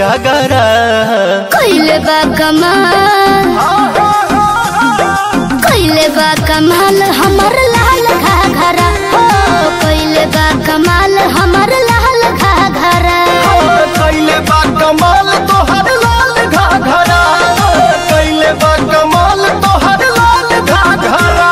अगरा कइले बा कमाल कइले बा कमाल हमर लाल घाघरा हो कइले बा कमाल हमर लाल घाघरा कैले बा कमाल तोहर लाल घाघरा कैले बा कमाल तोहर लाल घाघरा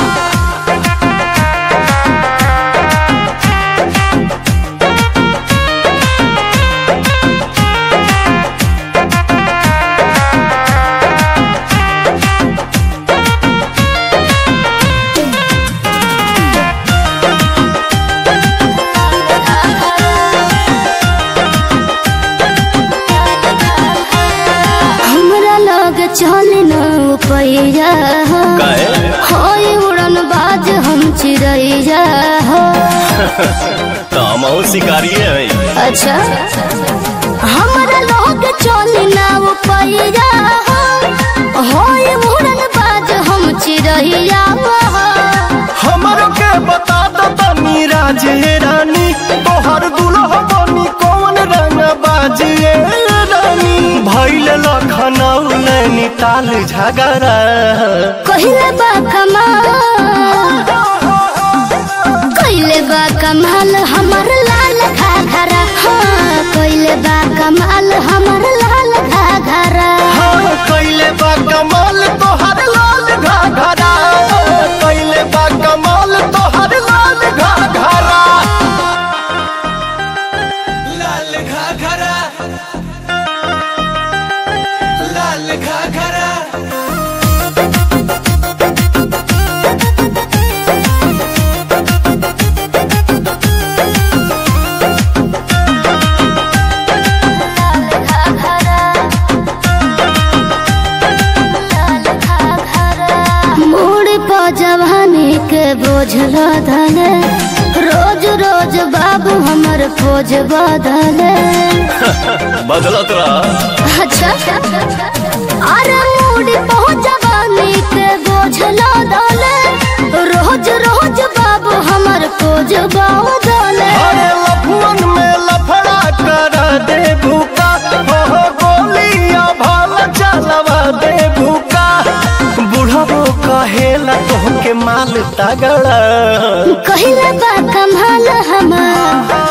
हमरा लग चल न पैया काहे? होय उड़न बाज हम चिड़ैया हो तो हम शिकारी है अच्छा हमरा लोग चल न पैया होय उड़न बाज हम चिड़ैया हो हमरो के बता दो तनी राजे रानी तोहर दुल्हा बनी कौन रंग बाजिए रानी भैल लखनऊ नैनीताल झगड़ा कहिले बा कमाल कहिले बा कमाल हमर लाल घाघरा हाँ कहिले बा कमाल हमर लाल घाघरा हाँ कैले बा कमाल तोहर लाल घाघरा कैले बा कमाल तोहर लाल घाघरा लाल घाघरा लाल घाघरा मोड़ प जवानी के बोझ लदले रोज रोज बाबू हमर खोज बदले बदलत रहा अच्छा अरे मूडी पहुंच जवानी के बोझ लदले रोज रोज बाबू हमर खोज बदले अरे लफुअन में लफड़ा कर दे भूका हो हो गोलियां भाल चलवा दे भूका बुढ़बो कहेला तोहके माल तगड़ा कहिले बा कमाल हमार